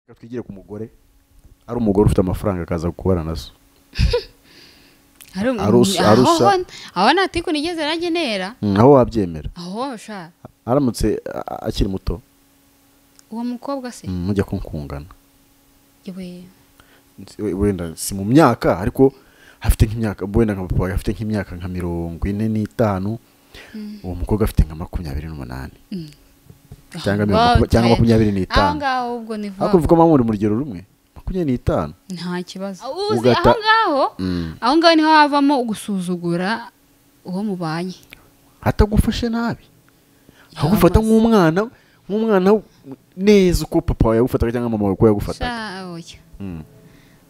Reka twigire ku mugore ari umugore ufite amafaranga akaza kubara nazo hari umuntu- Arusa- aho arusa. ho- aho nta tiku nigeze nagenera aho wabyemera aho sha aramutse a- akiri muto uwo mukobwa se mm, mujya kunkungana yewe Nzi- we- wenda si mu myaka ariko afite nk'imyaka wenda nka papa wawe afite nk'imyaka nka mirongo ine n'itanu uwo mukobwa afite nka makumyabiri n'umunani cyangwa Aho mirongo- babaye- cyangwa makumyabiri aho n'itanu ngaho ubwo ni vuba ariko kuvuga ko muri mu rugero rumwe makumyabiri n'itanu nta kibazo uzi Ugata- aho ngaho Mm. aho ngaho niho havamo gusuzugura uwo mubanye atagufashe nabi akagufata nk'umwana nk'umwana neza uko papa wawe yagufataga cyangwa mama wawe uko yagufataga Sha, oya. Mm.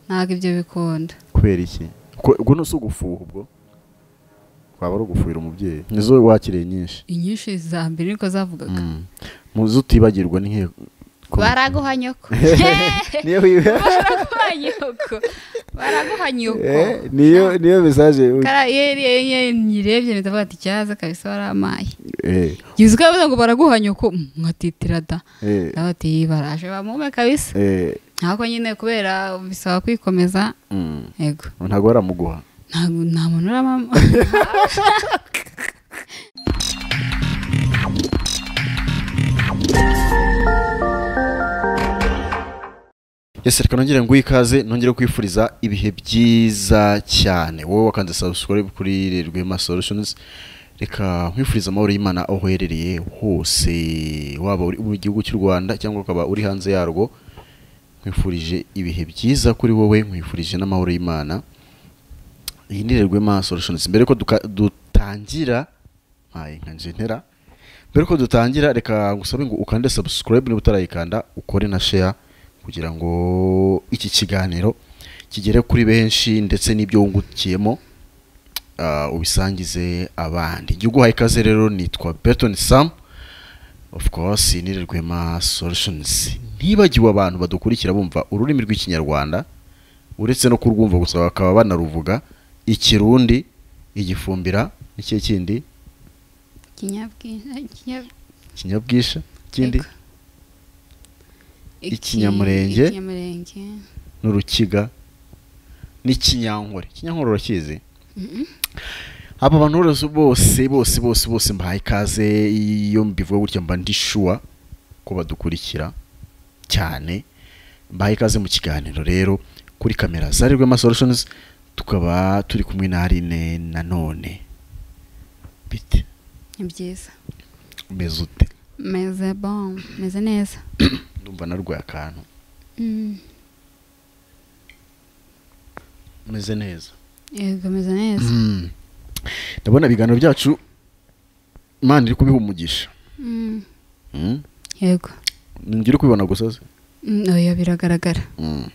ntabwo ibyo bikunda kubera iki Ko- ubwo ni ugufuha ubwo waba ari ugufuhira umubyeyi nizo wakiriye nyinshi inyinshi za mbere niko zavugaga Mm. muzi utibagirwa n'inkiko baraguha nyoko niyo wiwe baraguha nyoko baraguha nyoko Eh, niyo niyo mesaje Kara- ye- ye- ye- nyirebye mpita mvuga ati cyaza kabisa waramaye eh yizi ko yavuze ngo baraguha nyoko mm, nkatitira da eh ndavuga ati baraje bamume kabisa eh ntabwo nyine kubera bisaba kwikomeza mm. yego ntabwo baramuguha ntabwo nta muntu uramama Yes, reka nongere nguhe ikaze nongere kwifuriza ibihe byiza cyane wowe wakanze subscribe kuri Rwema Solutions reka nkwifuriza amahoro y'Imana aho uherereye hose waba uri mu gihugu cy'u Rwanda cyangwa ukaba uri hanze yarwo nkwifurije ibihe byiza kuri wowe nkwifurije n'amahoro y'Imana iyi ni Rwema Solutions mbere ko duka- dutangira nkaye nka jentera mbere ko dutangira reka ngusabe ngo ukande subscribe niba utarayikanda ukore na share kugira ngo iki kiganiro kigere kuri benshi ndetse n'ibyo wungukiyemo ah, ubisangize abandi igihugu uhaye ikaze rero nitwa Beton Sam of course ni Rwema Solutions ntibagiwe abantu badukurikira bumva ururimi rw'ikinyarwanda uretse no kurwumva gusa bakaba banaruvuga ikirundi igifumbira n'ikihe kindi kinyabwinshi kinya- kinyabwisha kindi Ego. Iki- Ikinyamurenge ikinyamurenge. n'urukiga n'ikinyankore ikinyankore urakizi Mm-mm. aba bantu bose bose bose bose bose mbahaye ikaze iyo mbivuga gutya mba ndi shuwa ko badukurikira cyane mbahaye ikaze mu kiganiro rero kuri kamera za Rwema Solutions tukaba turi kumwe na Aline nanone bite ni byiza umeze ute meze bon meze neza ndumva narwaye akantu Mm, umeze neza yego meze neza Mm. ndabona ibiganiro byacu imana iri kubiha umugisha Mm, Mm. yego ngira kubibona gusa se Mm, oya biragaragara Mm.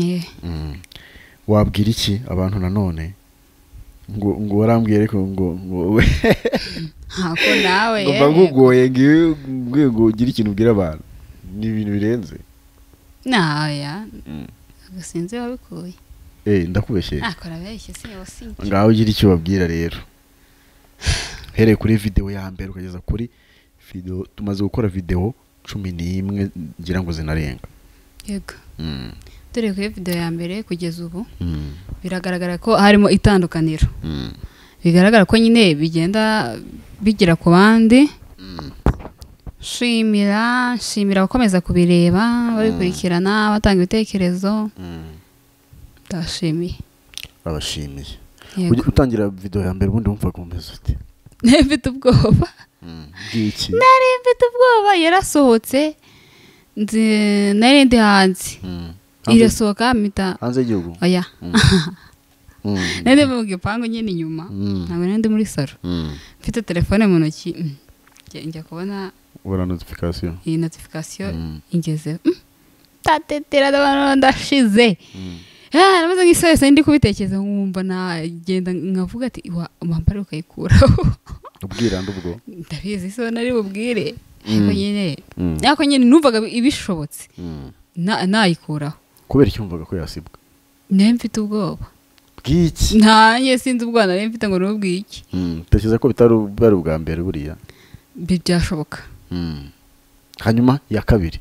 Eh, Mm. wabwira iki abantu nanone ngo ngo warambwiye ariko ngo ngo we ntako nawe ngo mba eh, ngugoye ngiwe ngiwe ngo ugire ikintu ubwira abantu ni ibintu birenze na oya Mm. ntabwo sinzi wabikuye eh ndakubeshyeye nakora abeshye si yosinye ngaho ugira icyo ubabwira rero uhereye kuri videwo ya mbere ukageza kuri videwo tumaze gukora videwo cumi n'imwe ngira ngo zinarenga yego Mm. dore kuri video ya mbere kugeza ubu Mm. biragaragara ko harimo itandukaniro Mm. bigaragara ko nyine bigenda bigera ku bandi shimira shimira abakomeza kubireba babikurikirana batanga ibitekerezo Mm. ndabashimiye abashimiye Yego. Ujya utangira videwo ya mbere ubundi wumvaga umeze ute nari mfite ubwoba bw'iki nari mfite ubwoba yarasohotse nzi- nari ndi hanze Mm. Hanze- irasohoka mpita hanze y'igihugu oya Mm. Mm. nari ndi mu gipangu nyine inyuma Mm. ntabwo nari ndi muri saro Mm. mfite telefone mu ntoki mm, njya- njya kubona ubona notification iyi notification Mm. ingezeho ndatetera ndabona ndashize Mm. Ah, namaze nk'isahese ndi kubitekereza nkumva nagenda nkavuga ati "Wa- wampara ukayikuraho ubwiranda ubwo ndabizi so nari bubwire ariko Mm. nyine Mm. ariko nyine numvaga ibishobotse Mm. na- nayikuraho kubera iki wumvaga ko yasibwa nari mfite ubwoba bw'iki ntanjye sinzi ubwana nari mfite ngo nubwiye iki Mm. tekereza ko bitari bwari ubwa mbere buriya Bi- byashoboka Mm. hanyuma iya kabiri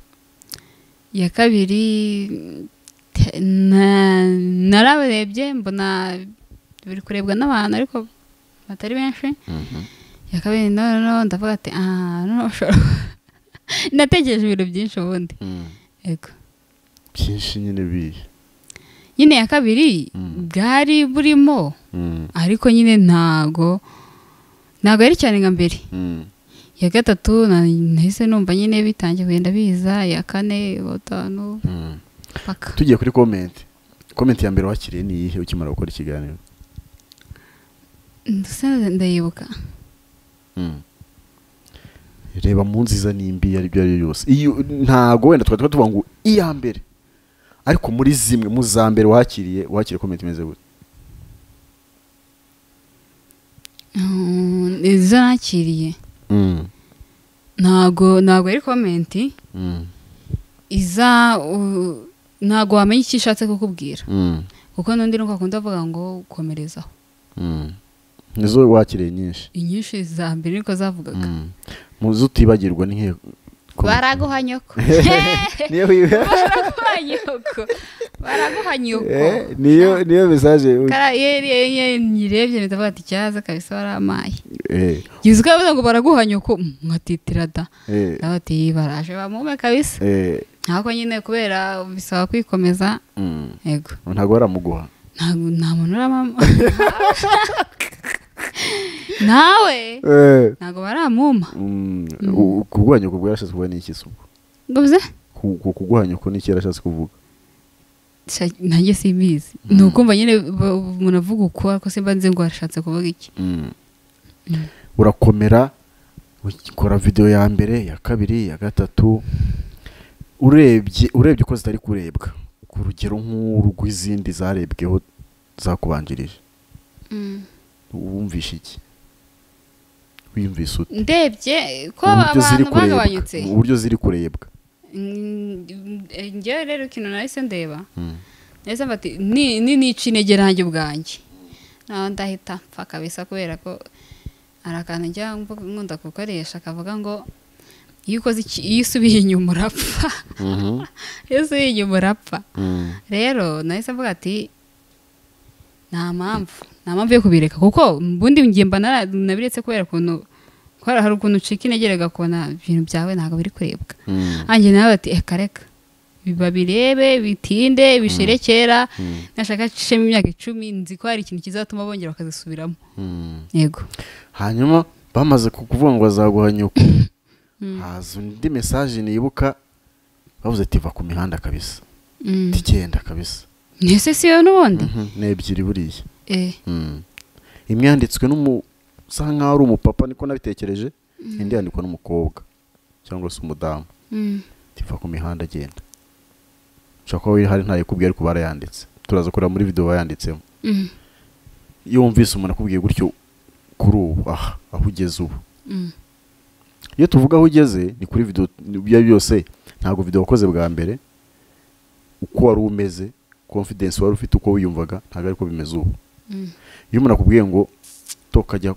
iya kabiri te- na- narabarebye mbona biri kurebwa n'abantu ariko batari benshi Mhm. iya kabiri no- no ndavuga ati aha no ushobora natekereje ibintu byinshi ubundi Mm. yego byinshi nyine bihe nyine iya kabiri Mm. bwari burimo Mm. ariko nyine ntago ntago yari cyane nka mbere Mm. iya gatatu na- nahise numva nyine bitangiye kugenda biza iya kane iya gatanu Mm. paka tugiye kuri komenti komenti ya mbere wakiriye ni iyihe ukimara gukora ikiganiro ndetse ndayibuka Mm. reba mu nziza n'imbi iyo ari byo ari byo byose iyo ntago wenda twari tuvuga ngo iya mbere ariko muri zimwe mu za mbere wakiriye wakiriye komenti imeze gute Mm, izo nakiriye Mm. ntago ntago ari komenti Mm. iza u- ntago wamenya icyo ishatse kukubwira Mm. kuko n'undi nuko akunda avuga ngo komerezaho Mm. nizo wakiriye nyinshi inyinshi za mbere niko zavugaga Mm. mu zo utibagirwa ni nk'iyo baraguha nyoko niyo wiwe baraguha nyoko baraguha nyoko Eh, niyo niyo mesaje u- Kara- ye- ye- ye- nyirebye mpita mvuga ati cyaza kabisa waramaye eh gize uko yavuze ngo baraguha nyoko mm, nkatitira da eh ndavuga ati baraje bamume kabisa eh ntabwo nyine kubera bisaba kwikomeza mm. yego ntabwo baramuguha ntabwo nta muntu uramama nawe eh ntabwo baramuma mm, u- kuguhanya uko bwarashatse kuvuga ni iki se ubwo ngo bize Ku- ku- kuguhanya uko ni iki yarashatse kuvuga Sha- nanjye simbizi ni ukumva nyine ba- umuntu avuga uko ariko simba nzi ngo arashatse kuvuga iki mm. Mm. urakomera ukora video ya mbere ya kabiri ya gatatu urebye urebye uko zitari kurebwa ku rugero nk'urw'izindi zarebweho zakubanjirije wumvishe iki wiyumvise ute ndebye ko uburyo ziri abantu kurebwa bagabanyutse uburyo ziri kurebwa Mm, njyewe rero ikintu nahise ndeba Mm. nahise mba ati ni ni- nica intege nanjye ubwanjye naho ndahita mpfa kabisa kubera ko hari akantu njya mvuga- nkunda gukoresha kavuga ngo iyo ukoze iki iyo usubiye inyuma urapfa iyo usubiye inyuma urapfa Mm. rero nahise mvuga ati nta mpamvu nta mpamvu yo kubireka kuko ubundi ngiye mba nara- nabiretse kubera ukuntu kubera hari ukuntu ucika intege rega kubona ibintu byawe ntabwo biri kurebwa Mm. anjye nawe bati reka reka babirebe bitinde bisherekera Mm. nashaka ishema imyaka icumi nzi ko hari ikintu kizatuma bongera bakazisubiramo Mm. yego hanyuma bamaze ku- kuvuga ngo bazaguha nyoko Mm. haza undi mesaje nibuka bavuze ati va ku mihanda kabisa Mm. tigenda kabisa ese si yo n'ubundi Mhm, ni ebyiri buriya Eh, Mm. imwe yanditswe n'umusa nk'aho ari umupapa niko nabitekereje indi yandikwa n'umukobwa cyangwa se umudamu mm. tiva ku mihanda agenda ushobora kuba wihari ntayikubwiye ariko barayanditse turaza kureba muri video bayanditsemo Mm. iyo wumvise umuntu akubwiye gutyo kuri ubu aha aho ugeze ubu Mm. iyo tuvuga aho ugeze ni kuri video ibyo ari byo byose ntabwo video wakoze bwa mbere uko wari umeze confidence wari ufite uko wiyumvaga ntabwo ariko bimeze ubu Mm. iyo umuntu akubwiye ngo toka jya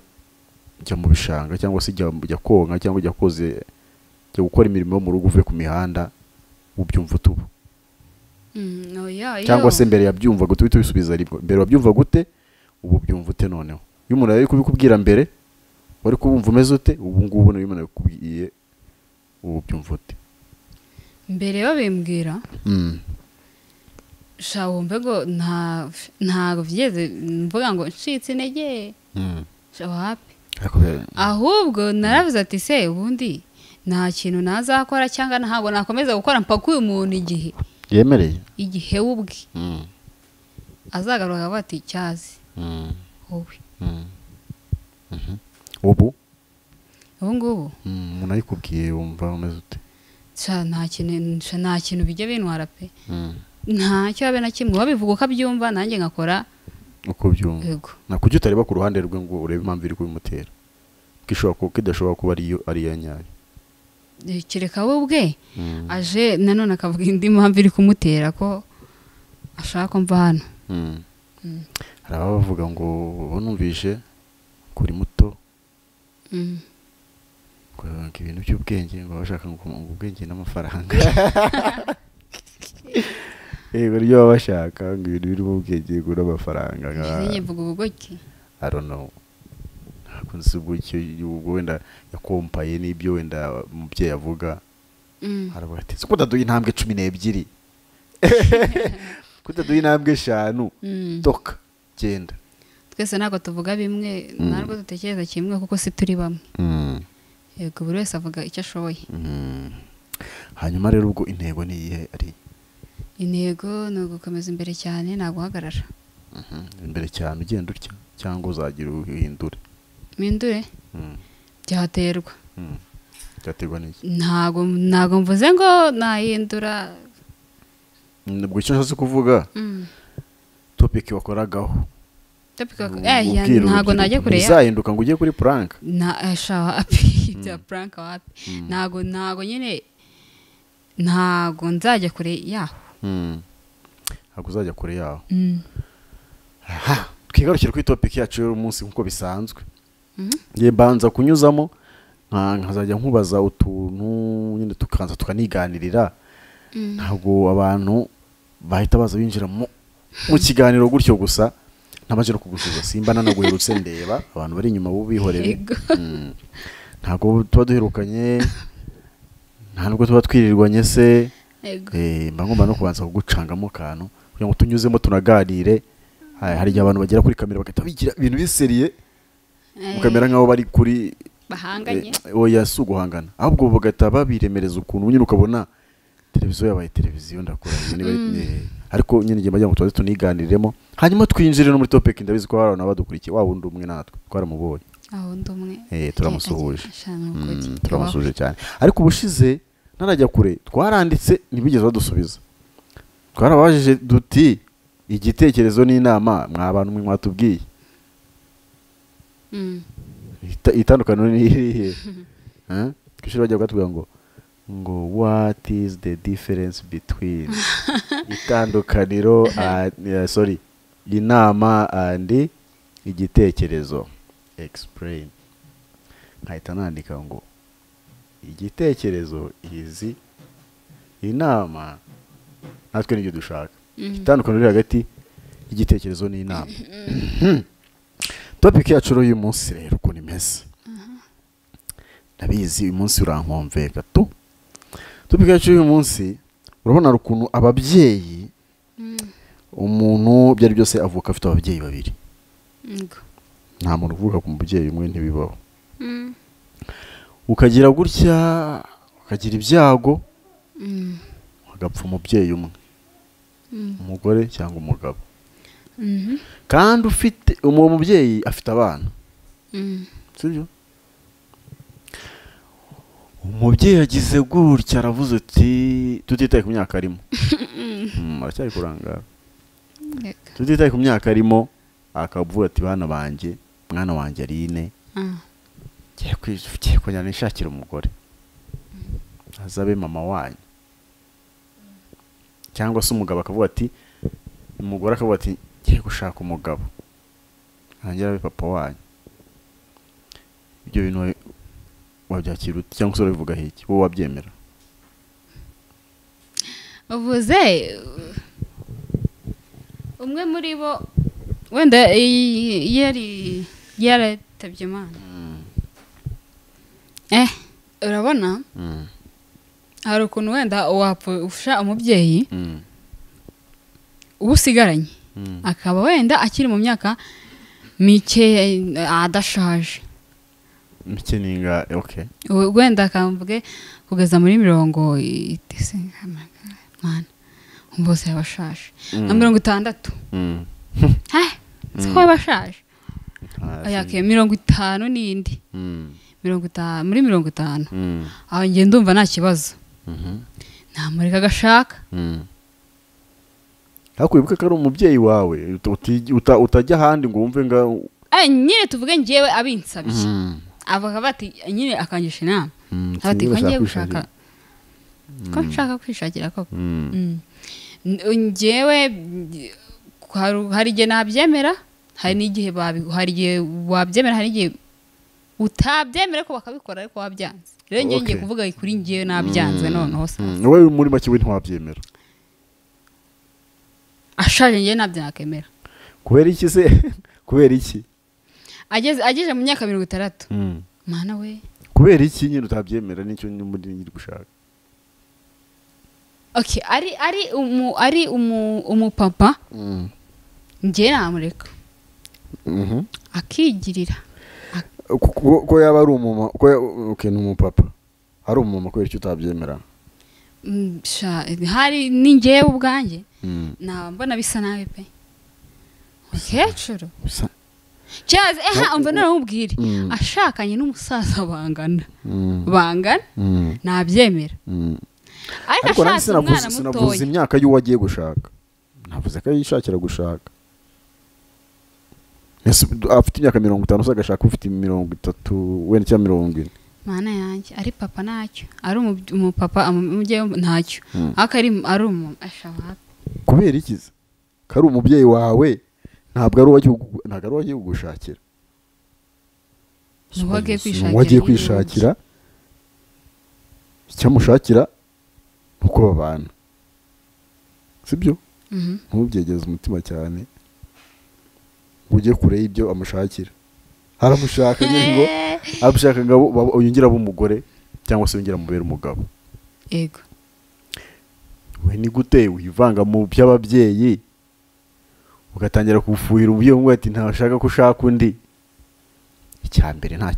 jya mu bishanga cyangwa se jya jya konka cyangwa jya koze jya gukora imirimo yo mu rugo uve ku mihanda ubyumva ute ubu Mm. Oya, cyangwa yo. se mbere yabyumvaga uhita ubisubiza aribwo mbere wabyumva gute ubu ubyumva ute noneho iyo umuntu ari kubikubwira mbere wari kubumva umeze ute ubu ngubu niyo umuntu abikubwiye ubu ubyumva ute mbere babimbwira Mm. sha wumve ngo nta ntabwo byigeze mvuga ngo ncitse intege Mm. sha wapi ariko bya- ahubwo naravuze ati se ubundi nta kintu nazakora cyangwa ntabwo nakomeza gukora mpaka uyu muntu igihe yemereye igihe we ubwe Mm. azagaruka avuga ati cyazi Mm. wowe Mm. Mhm. ubu ubu ngubu mm, umuntu ayikubwiye wumva umeze ute sha nta kintu sha nta kintu bijya bintwara pe Mm. ntacyo habe na kimwe babivuga uko abyumva nanjye ngakora uko byumva yego na kuki utareba ku ruhande rwe ngo urebe impamvu iri kubimutera ko ishobora kuba ko idashobora kuba ari yo ari iya nyayo Eh, kereka we ubwe Mm. aje nanone akavuga indi mpamvu iri kumutera ko ashaka ko mva hano Mm. Mm. hari ababa bavuga ngo ubu numvishe kuri muto Mm. ngo ibintu by'ubwenge baba bashaka ngo ngo ubwenge n'amafaranga yego ryo baba bashaka ngo ibintu birimo ubwenge n'amafaranga Ngiye mvuga ubugoki arono ntabwo nzi ubwo icyo ubwo wenda yakompaye n'ibyo wenda umubyeyi avuga Mm. haravuga ati ko utaduha intambwe cumi n'ebyiri ko utaduha intambwe eshanu Mm. toka genda twese ntabwo tuvuga bimwe Mm. ntabwo dutekereza kimwe kuko si turi bamwe Mm. yego buri wese avuga icyo ashoboye Mm. hanyuma rero ubwo intego ni iyihe ari intego ni ugukomeza imbere cyane nta guhagarara Mhm. imbere cyane ugenda utya cyangwa uzagira uhindure mpindure Mm. byaterwa Mm. byaterwa n'iki ntago ntago mvuze ngo nahindura Mm, ubwo icyo nshaka kuvuga Mm. topiki wakoragaho Topic wako- Ubwo eh, ya- ubwira ntago urubyiruko, najya kure ya ntibizahinduka ngo ujye kuri puranka na eh, shawa api bya prank wapi Mm. ntago ntago nyine ntago nzajya kure yaho Mm. ntabwo uzajya kure yaho Mm. aha twigarukire kuri topiki yacu y'umunsi nk'uko bisanzwe Mm. ngiye mbanza kunyuzamo nka- nkazajya nkubaza utuntu nyine tukaza tukaniganirira Mm. ntabwo abantu bahita baza binjira mu mu kiganiro gutyo gusa ntabanje no kugusubiza simba nanaguherutse ndeba abantu bari inyuma bo bihorere Yego. Mm. ntabwo tuba duherukanye nta nubwo tuba twirirwanye se Yego. Eh, mba ngomba no kubanza kugucangamo akantu kugira ngo tunyuzemo tunaganire Ha- hari igihe abantu bagera kuri kamera bagahita bigira ibintu biseriye Eh, mukamera nk'aho bari kuri bahanganye eh, oya si uguhangana ahubwo bagahita babiremereza ukuntu nyine ukabona televiziyo yabaye televiziyo ndakora nyine bari- Mm. eh, ariko nyine igihe bajya ngo tubaze tuniganiriremo hanyuma twinjire no muri topic ndabizi ko hari abantu baba badukurikiye wa wundi umwe natwe twaramubonye aho ndi umwe Eh, turamusuhuje Mm, turamusuhuje turamusuhuje cyane ariko ubushize ntarajya kure twaranditse ntibigeze badusubiza twarabajije duti igitekerezo n'inama mwa bantu mwe mwatubwiye Ita- itandukaniro ni irihe Eh? ku ishuri bajya batubwira ngo ngo what is the difference between itandukaniro and, eh, sorry inama and igitekerezo explain nkahita nandika ngo igitekerezo izi inama natwe nibyo dushaka itandukaniro riri hagati y'igitekerezo n'inama topiki yacu rero y'uyu munsi rero ukuntu imeze ndabizi uyu munsi urankomve gato topiki yacu y'uyu munsi urabona hari ukuntu ababyeyi umuntu ibyo ari byose avuka afite ababyeyi babiri nta muntu uvuka ku mubyeyi umwe ntibibaho ukagira gutya ukagira ibyago hagapfa umubyeyi umwe umugore cyangwa umugabo kandi ufite uwo mubyeyi afite abana sibyo umubyeyi yagize gutya aravuze uti tutitaye ku myaka arimo Mm, aracyari kurangara tutitaye ku myaka arimo akavuga ati bana banjye mwana wanjye arine ngiye kwi- ngiye kujya nishakira umugore azabe mama wanyu cyangwa se umugabo akavuga ati umugore akavuga ati ngiye gushaka umugabo ntangira abe papa wanyu ibyo bintu wa- wabyakira ute cyangwa se urabivuga hiki wowe wabyemera uvuze umwe muri bo wenda i- yari yaratabye imana eh urabona Mm, hari ukuntu wenda wapfusha umubyeyi mm, uba usigaranye mm. akaba wenda akiri mu myaka mikeya eh, adashaje mike ninga okay We- wenda akamvuge kugeza muri mirongo itese mwana umva bose yaba ashaje na mirongo itandatu Mm. he siko yaba ashaje Ah, oya si- ke mirongo itanu n'indi Mm, mirongo itanu muri mirongo itanu mm, aho njye ndumva nta kibazo mhm, namureka agashaka mm. ariko wibuke ko ari umubyeyi wawe uti- uta- utajya ahandi ngo wumve nga Eh, nyine tuvuge njyewe abinsabiye avuga bati nyine akangisha inama Mm, ati sinzi ko ngiye bashaka gushaka ko nshaka kwishakira koko Mm. Mm. njyewe mm, hari- hari igihe nabyemera hari n'igihe babi- hari igihe wabyemera hari n'igihe utabyemera ko bakabikora ariko wabyanze rero njyewe ngiye Okay. kuvuga kuri njyewe nabyanze Mm. noneho sasa Mm, wowe muri make we ntiwabyemera ushaje njye ntabyo nakwemera kubera iki se kubera iki ageze ageze mu myaka mirongo itandatu mana we kubera iki nyine utabyemera nicyo muri nyiri gushaka okay ari ari umu ari umu umupapa njye namureka Mhm. akigirira Ko- ko yaba ari umumama ko ya- okay, ni umupapa ari umumama kubera icyo utabyemera Mm, sha- hari ni njyewe ubwanjye Mm. naba mbona bisa nabi pe umukecuru Bisa- cyazi eha umva naramubwire Mm. ashakanye n'umusaza bangana Mm. bangana Mm. nabyemera Mm. ariko ariko nanjye ashatse umwana sinavuze sinavuze mutoya imyaka y'uwo agiye gushaka navuze ko yishakira gushaka Ese afite imyaka mirongo itanu se agashaka ufite mirongo itatu wenda cyangwa mirongo ine mana yanjye ari papa ntacyo ari umu- umupapa amu- umubyeyi w'umu- ntacyo Mm. ariko ari ari umu ashaka kubera iki se ko ari umubyeyi wawe ntabwo ari uwagiye ugu- ntabwo ari uwagiye kugushakira Ni uwo agiye Si kwishakira uwo agiye yirunze. kwishakira icyamushakira ni uko babana sibyo Mhm. ntubyegeze umutima cyane ngo ujye kure y'ibyo amushakira aramushaka nyine ngo amushaka ngo abo- babo- yongere abe umugore cyangwa se yongere amubere umugabo yego we ni gute wivanga mu by'ababyeyi ugatangira kufuhira umubyeyi umwe ati ntashaka ko ushaka undi icya mbere nta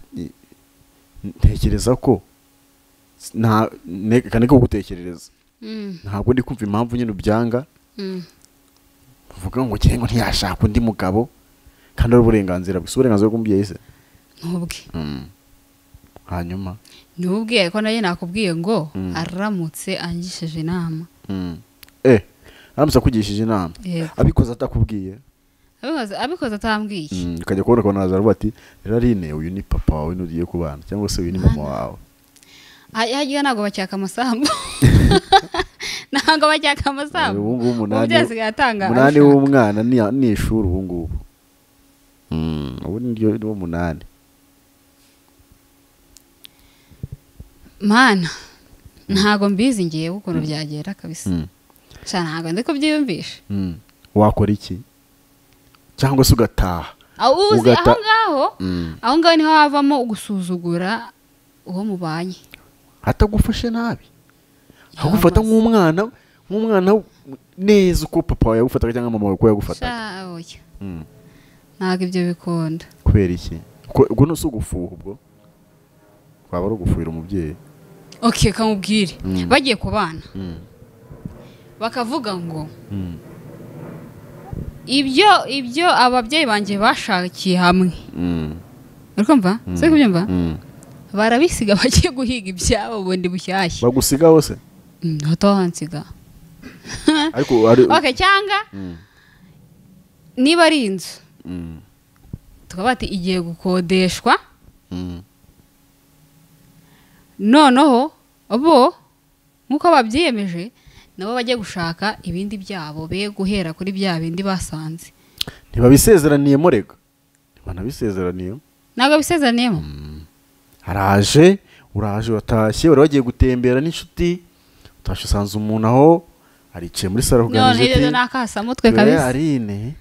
ntekereza ko nta ne- kane ko gutekerereza Mm, ntabwo ndi kumva impamvu nyine ubyanga mm. uvuga ngo ukire ngo ntiyashaka undi mugabo kandi ari uburenganzira gusa uburenganzira bw'umubyeyi se ntubwe Mm. hanyuma ntubwe ko nayo nakubwiye ngo Mm. aramutse angishije inama Mm. eh aramutse akugishije inama yego abikoze atakubwiye abikoze abikoze atambwiye Mm, ukajya kubona kwa nazara bati rarine uyu ni papa wawe n'ugiye kubana cyangwa se uyu ni mama wawe Ha- harya ntabwo bacyaka amasambu ntabwo bacyaka amasambu ubu ngubu umunani umubyeyi asigaye atanga umunani ashaka. w'umwana ni- ni ishuri ubu ngubu Mm, ubu niryo ni umunani mana ntabwo mbizi ngewe ukuntu byagera kabisa Mm, sha ntabwo ndi kubyiyumvisha mm. wakora iki cyangwa se ugataha aho uzi Ugata- aho ngaho Mm. aho ngaho niho havamo gusuzugura uwo mubanye atagufashe nabi agufata Yamaze. nk'umwana nk'umwana neza uko papa wawe yagufataga cyangwa mama wawe uko yagufataga Sha, oya. Mm. ntabwo ibyo bikunda kubera iki Ko- ubwo ntuse ugufuha ubwo waba ari ugufuhira umubyeyi okay kamubwire Mm. bagiye ku bana Mm. bakavuga ngo Mm. ibyo ibyo ababyeyi banjye bashakiye hamwe Mm. uri kumva si kubyumva Mm. barabisiga bagiye guhiga ibyabo bundi bushyashya bagusiga hose Mm, hatahansiga ariko ari okay cyangwa Mm, niba ari inzu mm, tukaba bati igiye gukodeshwa mm, noneho bo nk'uko babyiyemeje nabo bajya gushaka ibindi byabo be guhera kuri bya bindi basanze ntibabisezeraniyemo rega ntibanabisezeraniye ntabwo bisezeraniyemo araje uraje uratashye bari bagiye gutembera n'inshuti utashye usanze umuntu aho aricaye muri saro none rero ni akasamutwe kabisa arine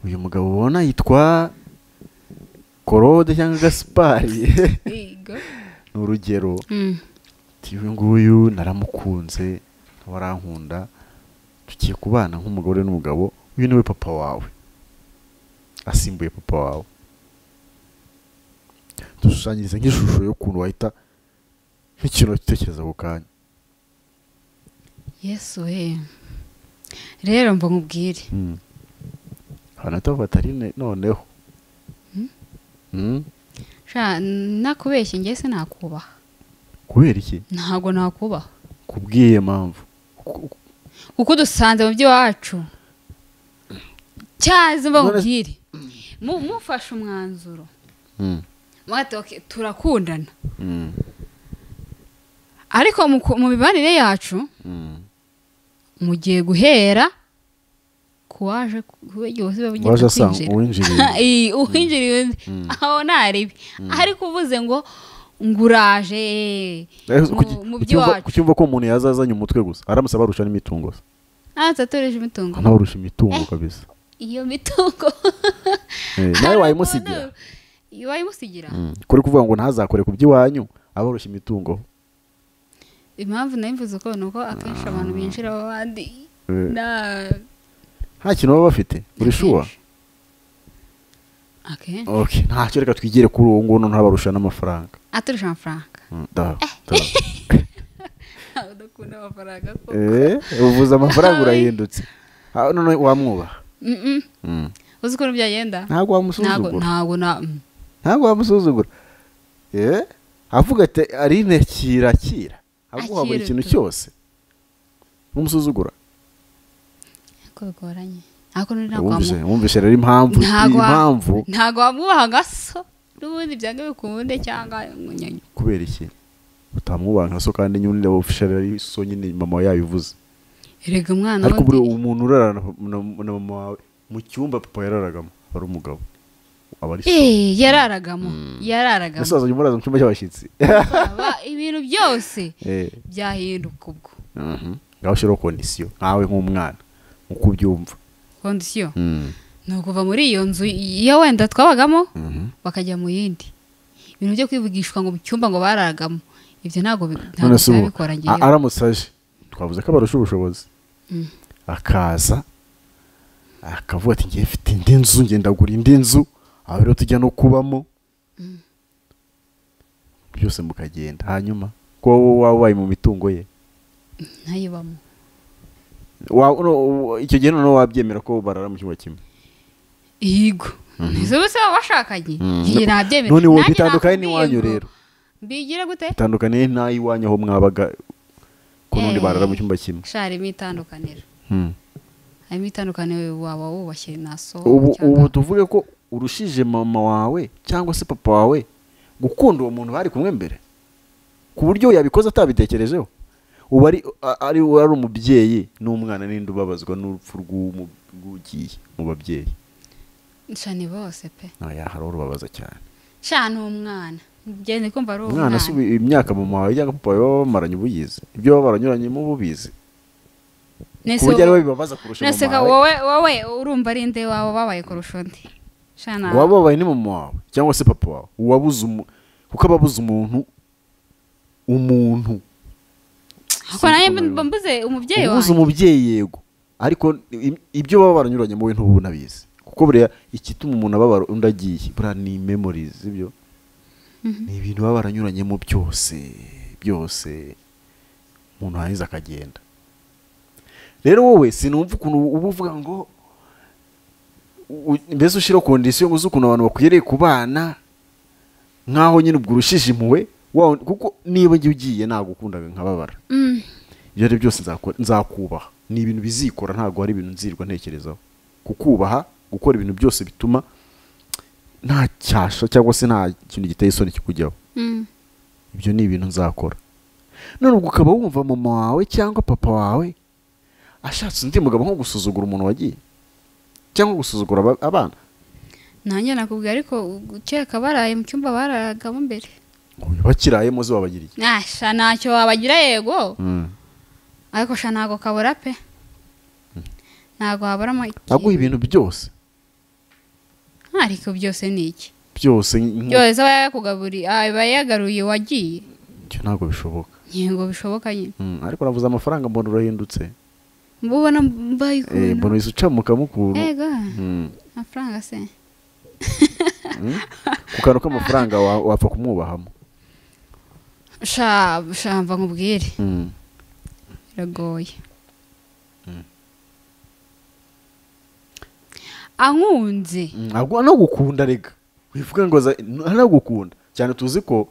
uyu mugabo ubona yitwa korode cyangwa gaspari Yego. ni urugero Mm. Ati, uyu nguyu naramukunze warankunda tugiye kubana nk'umugore n'umugabo uyu niwe papa wawe asimbuye papa wawe dushushanyirize nk'ishusho y'ukuntu wahita nk'ikintu utekereza ako kanya yesu we rero mba nkubwire abantu bahita bafata ari ne- noneho Mm? sha nakubeshye njye se nakubaha kubera iki ntabwo nakubaha kubwiye mpamvu Ku- ku- kuko dusanze mu by'iwacu cyazi mba nkubwire Mu- mufashe umwanzuro Mm, mwati okay, turakundana mm, ariko mu ku- mu mibanire yacu mm. mugiye guhera ku waje kubagiwe se waje babugiye asanga kwinjira uwinjiriye Iyi, uwinjiriye undi Mm. aho ntaribi ariko uvuze ngo nguraje Eh, mu- kuki- mu kucyumva- by'iwacu kucyumva ko umuntu yazazanye umutwe gusa aramutse abarusha n'imitungo se aha tatoreje imitungo nawe urusha imitungo kabisa iyo mitungo Eh, nawe wayimusigira wayimusigira Mm. kuri kuvuga ngo ntazakore ku by'iwanyu aborosha imitungo impamvu nabivuze uko ni uko akenshi abantu binjira abandi Eh, nta nta kintu baba bafite uri shuwa akenshi okay ntacyo reka twigire kuri uwo nguwo noneho abarusha n'amafaranga aturusha amafaranga Mm, da, da. ntabwo dukunda amafaranga ko Eh, uvuze amafaranga urahindutse Ah, none wamwubaha Mm-mm. Mm. uzi ukuntu byagenda ntabwo ntabwo wamusuzugura ntabwo na mm. ntabwo wamusuzugura Eh, avuga ati arine kirakira aguha buri Akira kintu tu. cyose n'umusuzugura ko bigoranye ntabwo nari wumvise nakwamuha wumvise rero impamvu ntabwo wa- impamvu ntabwo wamwubaha gaso n'ubundi byanga bikunde cyangwa umunyanyi kubera iki utamwubaha nka so kandi nyine ureba official ari so nyine mama yabivuze erega umwana ariko buri wundi umuntu urarana na na mama wawe mu cyumba papa yararagamo ari umugabo aba ari so Eh, yararagamo yararagamo musaza nyuma uraza mu cyumba cy'abashyitsi Aba ibintu byose Eh, byahinduka ubwo mhm. ngaho ushyiraho kondisiyo nkawe nk'umwana uko ubyumva kondisiyo Mm, ni ukuva muri iyo nzu iyo wenda twabagamo mhm. bakajya mu yindi ibintu byo kwivugishwa ngo mu cyumba ngo bararagamo ibyo ntabwo bi- ntabwo none se ubu byabikora a- ngewe aramutse aje twavuze ko abarusha ubushobozi Mm. akaza akavuga ati ngiye mfite indi nzu ngenda gura indi nzu aho rero tujya no kubamo byose mukagenda hanyuma ko wowe waba ubaye mu mitungo ye ntayibamo Wa- no, u- icyo gihe noneho wabyemera ko barara mu cyumba kimwe ihigo izo bose baba bashakanye Mm. iyi nabyemera none wowe Nanjye bitandukanye nakubwiye n'iwanyu ngo rero mbigira gute bitandukaniye n'iwanyu aho mwabaga ku n'undi Eh. barara mu cyumba kimwe sha harimo itandukaniro Hmm. harimo itandukaniro waba wubashye na so ubu cyangwa- ubu tuvuge ko urushije mama wawe cyangwa se papa wawe gukunda uwo muntu bari kumwe mbere ku buryo yabikoze atabitekerejeho uba ari a- ari uwo ari umubyeyi n'umwana n'indi ubabazwa n'urupfu rw'umu- rw'ugiye mu babyeyi sha ni bose pe naya hari urubabaza cyane sha ni umwana ngende kumva ari umwana umwana si ubu- imyaka mama wawe cyangwa papa wawe baba bamaranye uba uyizi ibyo baba baranyuranyemo uba ubizi ku Nese buryo ariwe bibabaza kurusha nese ka mama wawe wowe wowe urumva ari nde wawe babaye kurusha undi sha na uwaba wabaye ni mama wawe cyangwa se papa wawe uwabuze umu- kuko aba abuze umuntu umuntu ko nanjye mba mbuze umubyeyi ubuze wanjye umubyeyi yego ariko i- ibyo baba baranyuranye wowe ntubu unabizi kuko buriya igituma umuntu ababara undi agiye buriya ni memories ibyo ni ibintu baba baranyuranyemo byose byose umuntu yarangiza akagenda rero wowe sinumva ukuntu uba uvuga ngo u- u- mbese ushyiraho kondisiyo ngo uzi ukuntu abantu bakwiriye kubana nk'aho nyine ubwo urushije impuhwe wa- kuko niba njye ugiye nagukundaga nkababara Mm. ibyo ari byo byose nzako- nzakubaha ni ibintu bizikora ntabwo hari ibintu nzirirwa ntekerezaho kukubaha gukora ibintu byose bituma nta cyasha cyangwa se nta kintu giteye isoni kikujyaho Mm. ibyo ni ibintu nzakora none ubwo ukaba wumva mama wawe cyangwa papa wawe ashatse undi mugabo nko gusuzugura umuntu wagiye cyangwa gusuzugura aba- abana nanjye nakubwiye ariko ukeka baraye mu cyumba bararagamo imbere bakiraye muzi wabagiriye sha ntacyo wabagira yego Mm. ariko sha ntabwo kabura pe ntabwo waburamo aguha iki ibintu byose ariko byose ni iki byose nk- byose aba yakugaburiye aba yagaruye wagiye ibyo ntabwo bishoboka yego bishoboka nyine Mm, ariko navuze amafaranga mbona urahindutse mba ubona mbaye Eh, mbona ukuntu uhise ucamukamo ukuntu yego Mm. amafaranga se ku kantu k'amafaranga wa- wapfa kumwubahamo sha sha mva nkubwire biragoye ankunze ntabwo anagukunda rega wivuga ngo za- n- anagukunda cyane tuzi ko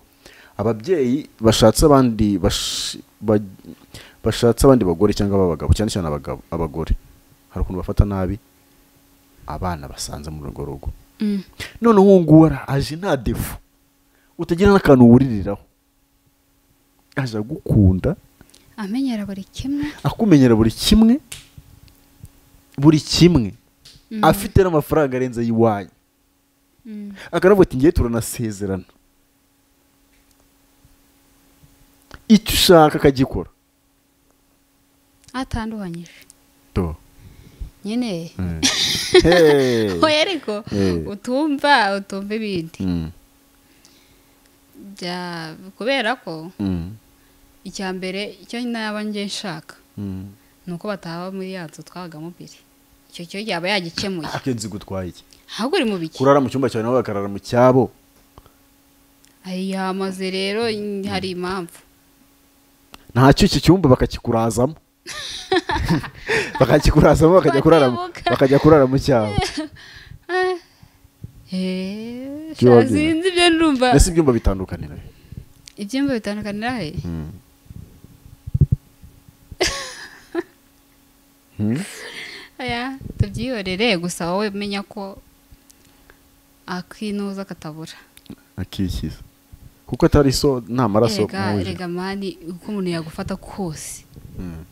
ababyeyi bashatse abandi bash- ba- bashatse abandi bagore cyangwa ab'abagabo cyane cyane abagabo- abagore hari ukuntu bafata nabi abana basanze mu rugo rugo Mm. none uwo nguwo ara- aje nta defu utagira n'akantu wuririraho aje agukunda amenyera buri kimwe akumenyera buri kimwe buri kimwe Mm. afite n'amafaranga arenze ay'iwanyu Mm. akaravuga ati ngiye turanasezerana icyo ushaka akagikora atandukanyije do nyine eh. Hey. oya ariko Eh. utumva utumva ibindi Mm, bya- kubera ko mm, icya mbere icyo naba njye nshaka mm. ni uko bataba muri ya nzu twabagamo biri icyo cyo yaba yagikemuye akenzi gutwaye iki ahubwo uri mu biki kurara mu cyumba cyawe nabo bakarara mu cyabo hari yamaze rero n- hari impamvu ntacyo iki cyumba bakakikurazamo bakakikurazamo bakajya kurara Bakibuka. bakajya kurara mu cyabo Ah, eh, Ibyo wabyina. sinzi ibyo ndumva mbese ibyumba bitandukanira he? ibyumba bitandukanira he Mm. Mm? aya tubyihorere gusa wowe menya ko akinuza katabura akikiza kuko atari so nta maraso Erega- mubiri. erega mani uko umuntu yagufata kose Mm.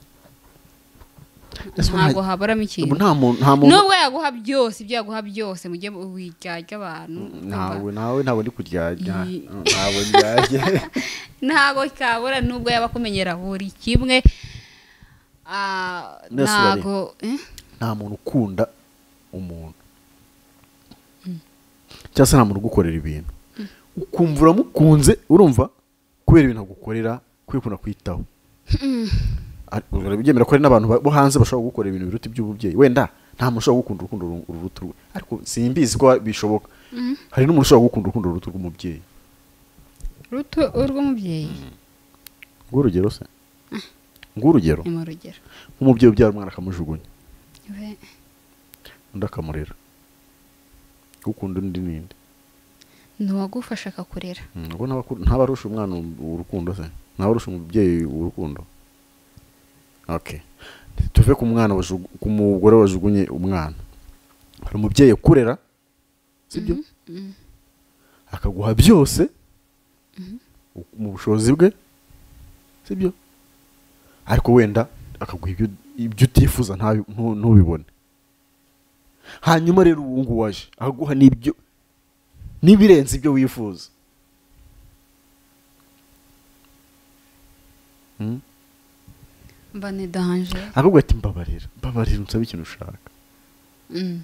Ese nta- ntabwo haburamo ikintu ubu nta muntu nta muntu nubwo yaguha byose ibyo yaguha byose mujye mu wirya ry'abantu ntawe ntawe ntabwo ndi kuryarya Iyi- ntabwo ndyarya ntabwo kabura nubwo yaba akumenyera buri kimwe ah, Mbese urareba. ntago eh? nta muntu ukunda umuntu cyangwa se nta muntu ugukorera ibintu ukumva uramukunze urumva kubera ibintu agukorera kubera ukuntu akwitaho Ari- urabyemera ko hari n'abantu ba- bo hanze bashobora gukorera ibintu biruta iby'ububyeyi wenda nta muntu ushobora gukunda urukundo ru- ruruta urwe ariko simbizi ko bishoboka hari n'umuntu ushobora gukunda urukundo ruruta urw'umubyeyi ruto urw'umubyeyi ng'urugero se ng'urugero ni mu rugero nk'umubyeyi ubyara umwana akamujugunya We- undi akamurera ukunda undi n'indi ntiwagufasha akakurera Mm, ubwo ntabaku- ntabarusha umwana urukundo se ntabarusha umubyeyi urukundo okay tuve ku mwana wajugu- ku mugore wajugunye umwana hari umubyeyi ukurera sibyo akaguha byose u- mu bushobozi bwe sibyo ariko wenda akaguha ibyo, ibyo utifuza ntabi- ntu- ntubibone hanyuma rero ubu ngubu waje akaguha n'ibyo n'ibirenze ibyo wifuza Mm? mba ni danje ahubwo ati mbabarira mbabarira unsabe ikintu ushaka Mm.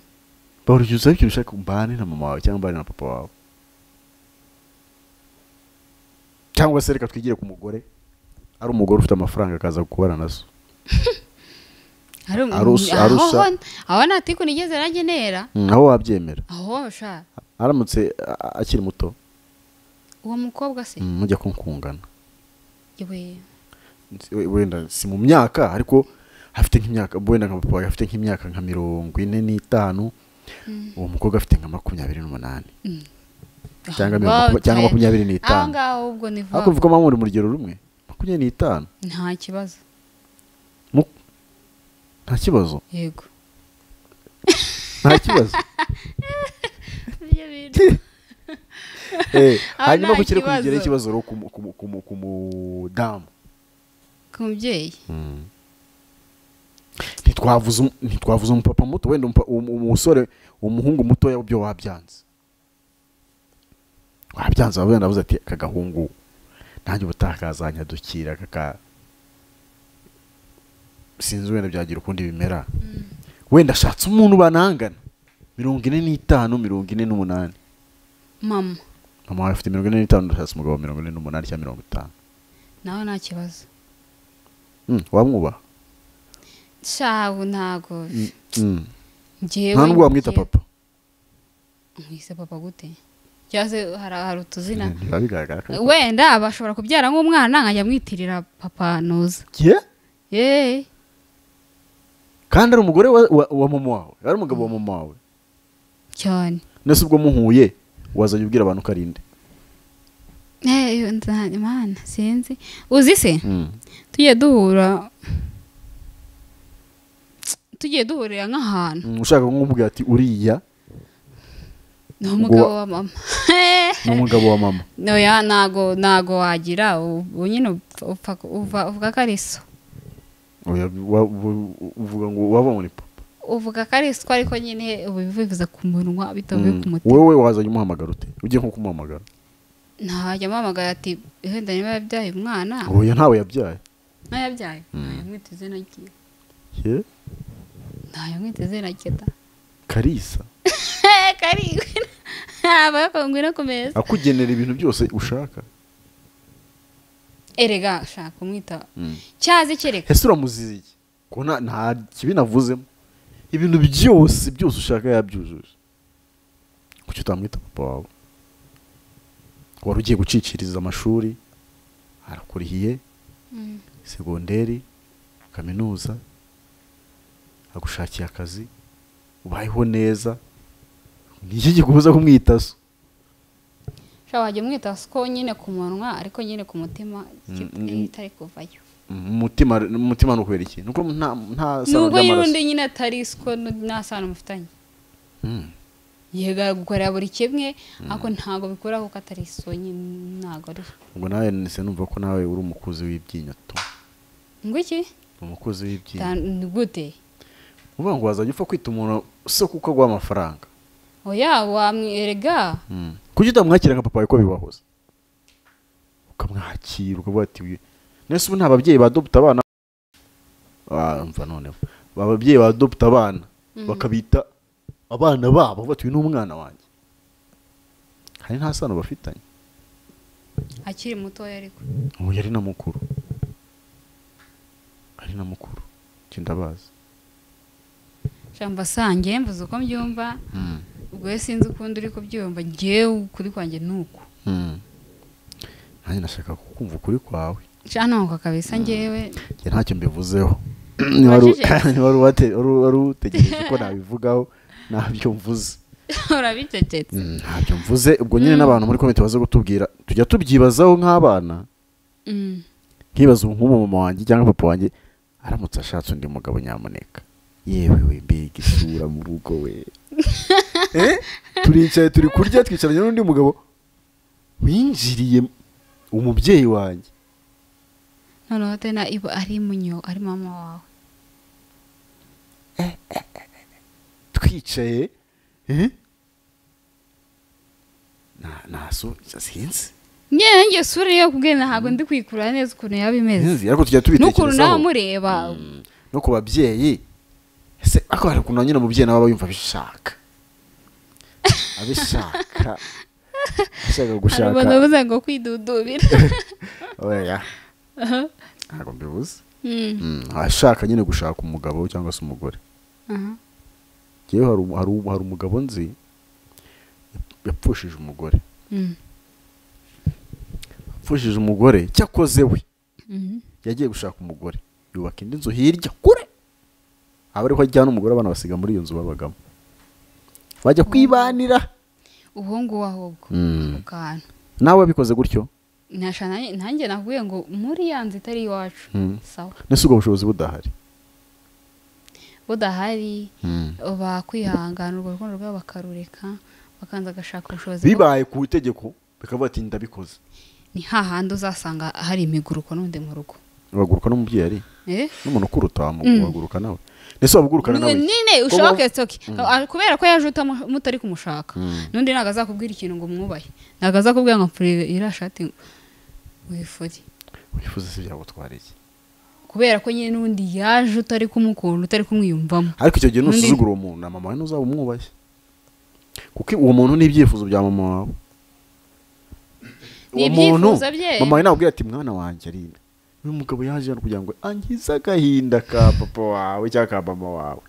mbabarira unsabe ikintu ushaka mbane na mama wawe cyangwa mbane na papa wawe cyangwa se reka twigire ku mugore ari umugore ufite amafaranga akaza kubana nazo Ari um- Arusa- aho- arusa. aho- aho ntatiku nigeze nagenera naho wabyemera aho sha aramutse a- a- akiri muto uwo mukobwa se mm, mujya kunkungana we Nsi- we- wenda si mu myaka ariko afite nk'imyaka wenda nka papa wawe afite nk'imyaka nka mirongo ine n'itanu uwo mukobwa afite nka makumyabiri n'umunani Cyangwa mirongo- Wow, cyangwa cyane. makumyabiri n'itanu. aho ngaho ubwo ni vuba ariko uvuga mpamvu muri mu rugero rumwe makumyabiri n'itanu nta kibazo Mu- nta kibazo yego nta kibazo Nibyo bintu. Eh, Aba hanyuma nta gukire kibazo. kugera ikibazo rero ku mu- ku mu- ku mu- ku mudamu ku mubyeyi ntitwavuze um- ntitwavuze umupapa muto wenda umupa- umu- umusore umuhungu mutoya byo wabyanze wabyanze waba wenda avuze ati aka gahungu nanjye ubutaha kazanyadukira kaka sinzi wenda byagira ukundi bimera wenda ashatse umuntu banangana mirongo ine n'itanu mirongo ine n'umunani mama mama wawe afite mirongo ine n'itanu ndashatse umugabo wa mirongo ine n'umunani cyangwa mirongo itanu nawe nta kibazo Mm, wamwubaha shabu ntago Mm, mm. ngewe nta nubwo wamwita ngewe- papa mwise papa gute cyangwa se hari hari utuzina biba bigaragara ko wenda bashobora kubyara nk'umwana nkajya mwitirira papa nuza Yeah? yeee kandi ari umugore wa, wa, wa mama wawe ari umugabo wa mama wawe cyane nese ubwo muhuye wazajya ubwira abantu ko ari inde Eh, nza- imana sinzi uzi se Mm. tujye duhura tujye duhurira nk'ahantu Mm, ushaka kumubwira ati uriya ni umugabo Uwa- wa mama ni umugabo wa mama noya ntago ntago wagira ubu nyine upfa- upfa- uva- uvuga ko ari so Oya, wa- wa- uvuga ngo wabonye ni papa uvuga ko ari so ariko nyine uba bivuza ku munwa bitavuye Mm. ku mutima wewe wazajya umuhamagara ute ugiye nko kumuhamagara ntajya amuhamagara ati wenda niba yabyaye umwana oya ntawe yabyaye nayabyaye Mm. mwita izina ryiwe Yeah? ntayo mwiteze raketa karisa karindwi abakongwe no kumeza akugenera ibintu byose ushaka erega shaka umwita Mm. cyazi kereka ese uramuziye iki? ko nta- nta kibi navuzemo ibintu byose byose ushaka yabyujuje kuki utamwita papa wawe wari ugiye guciciriza amashuri arakurihiye Mm. segonderi kaminuza agushakiye akazi ubayeho neza ni iki kikubuza kumwita so sha wajya umwita ko nyine ku munwa ariko nyine ku mutima ki- Mm, mm. itari kuvayo umutima umutima ni ukubera iki ni uko nta nta sano nubwo y'undi nyine atari siko n- nta sano mufitanye Mm. yega gukorera buri kimwe ariko ntabwo bikura kuko atari so nyine ntabwo ari ubwo nawe nise numva ko nawe uri umukuzi w'ibyinyo tu ngo iki umukozi Ta- w'ibyinyo ni gute uvuga ngo wazajya upfa kwita umuntu se kuko aguha amafaranga oya wamwerega Mm. kuki utamwakira nka papa wawe ko bibahoze ukamwakira ukavuga ati "Uyu- nese ubu nta babyeyi badoputa abana Ah, mva noneho ababyeyi badoputa abana Mm. bakabita abana babo bavuga ati uyu ni umwana wanjye hari nta sano bafitanye akiri mutoya ariko ubu yari na mukuru ari na mukuru njye ndabazi shamba sange mvuze uko mbyumva Mm. ubwo we sinzi ukundi uri kubyumva ngewe ukuri kwanjye ni uku Mm. nanjye nashaka kukumva ukuri kwawe sha ntabwo kabisa ngewe njye ntacyo mbivuzeho Niba wari- Wajije? niba wari uwate- wari- wari utegereje ko nabivugaho ntabyo mvuze urabicecetse Mm, ntabyo mvuze ubwo nyine n'abantu muri komite baza kutubwira tujya tubyibazaho nk'abana Mm. nkibaza ubu nk'ubu mama wanjye cyangwa papa wanjye aramutse ashatse undi mugabo nyamuneka yewe we mbega isura mu rugo we Eh? turicaye turi kurya twicaranye n'undi mugabo winjiriye umubyeyi wanjye noneho tena iba ari munyo ari mama wawe twicaye eh? na naso sinzi ngewe ngewe sura yo kubwira ntabwo ndi kuyikura neza ukuntu yaba imeze sinzi ariko tujya n'ukuntu nawe tubitekerezaho amureba Mm, no ku babyeyi ese ariko hari ukuntu nyine umubyeyi nawe aba yumva abishaka abishaka ashaka hari gushaka abantu bavuze ngo kwidudubira oya Aha. ntabwo mbibuze Mm. Mm, ashaka nyine gushaka umugabo cyangwa se umugore Aha. ngewe hari umu- hari umu- hari umugabo nzi yapfushije umugore Mm. apfushije umugore cyakoze we Mhm. yagiye gushaka umugore yubaka indi nzu hirya kure aba ariho ajyana umugore abana basiga muri iyo nzu babagamo bajya kwibanira uwo nguwo ahubwo Mm. ako kantu nawe wabikoze gutyo Nashana- nanjye nakubwiye ngo muri ya nzu itari iwacu Mm. sawa nese ubwo bushobozi budahari budahari bakwihangana urwo rukundo rwabo bakarureka bakanza agashaka ubushobozi bwo- bibaye ku itegeko bikavuga ati ndabikoze ni hahandi uzasanga hari imiguruko n'undi mu rugo ubaguruka n'umubyeyi ari Eh? n'umuntu ukuruta Mm. wamuguruka nawe nese wabugurukana nawe iki? nyine Uba- ushoke soke kubera ko yaje utamu- mutari kumushaka Mm. n'undi ntabwo azakubwira ikintu ngo mwubahe ntabwo azakubwira ngo mpfurire iriya shati wifure wifuza se byagutwara iki kubera ko nyine n'undi yaje utari kumukunda utari kumwiyumvamo ariko icyo gihe Undi- nusuzugura uwo muntu na mama we ntuzaba umwubashye kuko uwo muntu n'ibyifuzo bya mama wawe uwo Ni muntu ibyifuzo bye. mama we nabwira ati mwana wanjye arinde uyu mugabo yaje hano kugira ngo angize agahinda ka papa wawe cyangwa ka mama wawe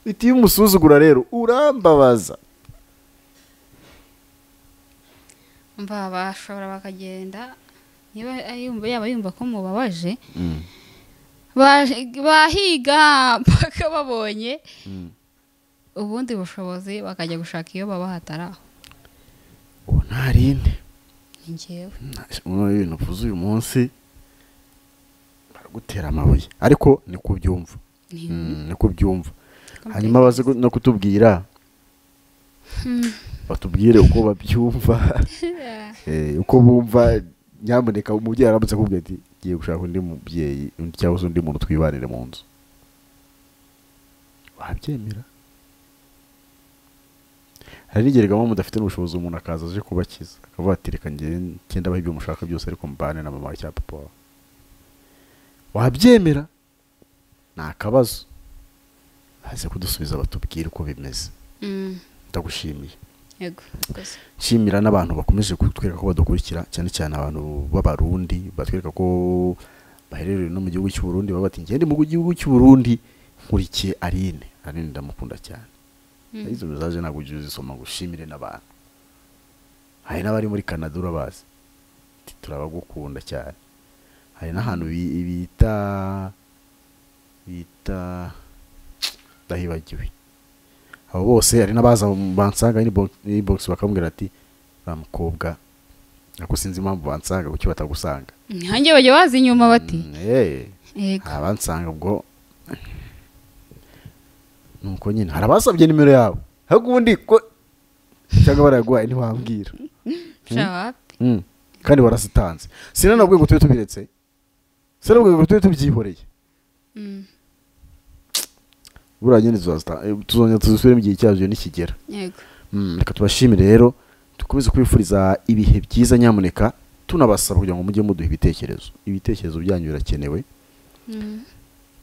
iti iyo umusuzugura rero urambabaza mva bashobora bakagenda niba ari yumva- yaba yumva ko mubabaje baje- bahiga mpaka babonye Mm. ubundi bushobozi bakajya gushaka iyo babahatari aho uwo ntarinde ni njyewe muri ibintu uvuze uyu munsi baragutera amabuye ariko ni ku byumva Ni- Mm, ni ku byumva hanyuma baze gu- no kutubwira batubwire uko babyumva Eh, uko bumva nyamuneka umubyeyi aramutse akubwira ati giye gushaka undi mubyeyi undi- cyangwa se undi muntu twibanire mu nzu wabyemera hari n'igihe gahunda mudafite n'ubushobozi umuntu akaza aje kubakiza akavuga ati reka njye ngenda abaho ibyo mushaka byose ariko mbane na mama wawe cyangwa papa wawe wabyemera ni akabazo haze kudusubiza batubwire uko bimeze Mm, ndagushimiye yego rwose. nshimira n'abantu bakomeje kutwereka ko badukurikira cyane cyane abantu b'abarundi batwereka ko baherereye no mu gihugu cy'u Burundi baba bati ngende mu gihugu cy'u Burundi nkurikiye Aline Aline ndamukunda cyane Mm. izo zaje ntabwo ujye uzisoma ngo ushimire n'abantu hari n'abari muri Canada urabazi Ati, turabagukunda cyane hari n'ahantu bi- bita bita ndahibagiwe abo bose hari n'abaza bansanga ni bo- ni box bakambwira ati ba mukobwa ariko sinzi impamvu bansanga kuki batagusanga nkanjye bajya baza inyuma bati Mm, eh, yego hari abansanga ubwo nuko nyine hari abasabye nimero yabo ahubwo ubundi ko cyangwa barayaguhaye ntiwambwira sha wapi Mm, kandi warazitanze sinanabwiye ngo tube tubiretse sinanabwiye ngo tube tubyihoreye Mm, buriya nyine tuzazita- eh, tuzongera tuzisubiremo igihe cyabyo nikigera yego Mm, reka tubashimire rero dukomeze kwifuriza ibihe byiza nyamuneka tunabasaba kugira ngo mujye muduha ibitekerezo ibitekerezo byanyu birakenewe Mm,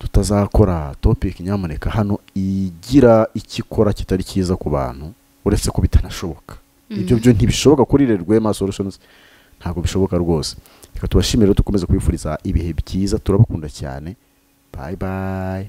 tutazakora topic nyamuneka hano igira ikikora kitari cyiza ku bantu uretse ko bitanashoboka ibyo Mhm. byo ntibishoboka kuri Rwema Solutions ntabwo bishoboka rwose reka tubashimire rero dukomeze kwifuriza ibihe byiza turabakunda cyane bye bye